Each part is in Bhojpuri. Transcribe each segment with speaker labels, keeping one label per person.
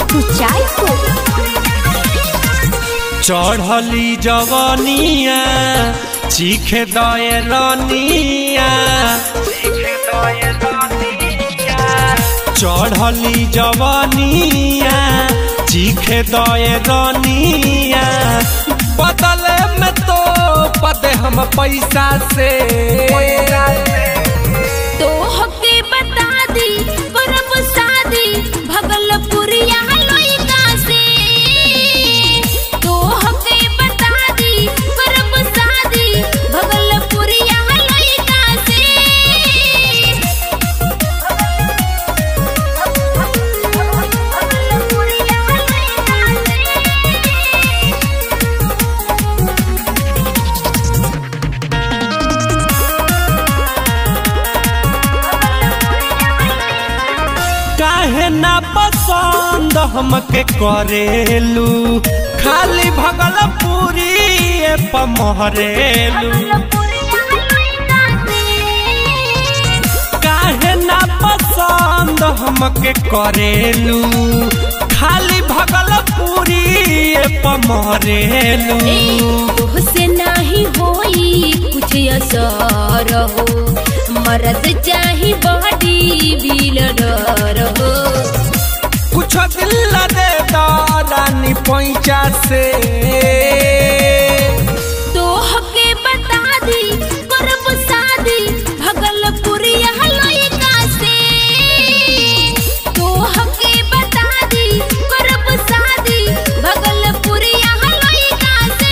Speaker 1: कुचायपुर
Speaker 2: चढ़ली जवनिया चीखे दए रनिया चढ़ली जवनिया चीखे दए रनिया बदले में तो पदे हम पैसा से
Speaker 1: तो हके बता दी करब शादी भगलपुरिया लइका से तो हके बता दी करब शादी भगलपुरिया लइका से
Speaker 2: काहे ना पसंद हमके करेलू खाली भगलपुरी पमहरेलू काहे ना पसंद हमके करेलू खाली भगलपुरी पमहरेलू
Speaker 1: से नाही होई कुछ असर हो मरद चाही बॉडी बिल्डर हो
Speaker 2: कुछ दिल दे दानी पैंचा से
Speaker 1: तो हके बता दी करब शादी भगलपुरिया लइका से तो हके बता दी करब शादी भगलपुरिया लइका से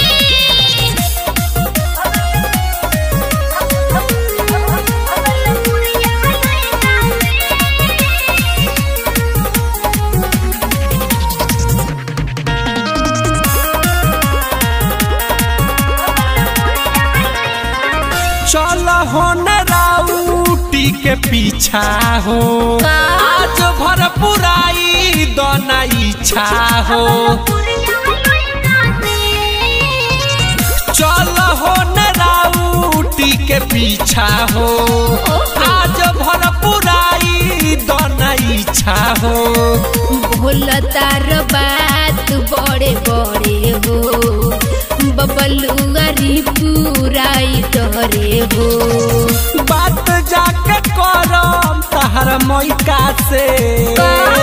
Speaker 2: चल हो न राउटी के पीछा हो आज भर पुराई दोना इच्छा हो चल हो न राउटी के पीछा हो आज भर पुराई दोना इच्छा हो
Speaker 1: भोलतार बात बड़े बड़े हो बबलुआरी पुराई डरे हो
Speaker 2: बात जाके करम तहर मैका से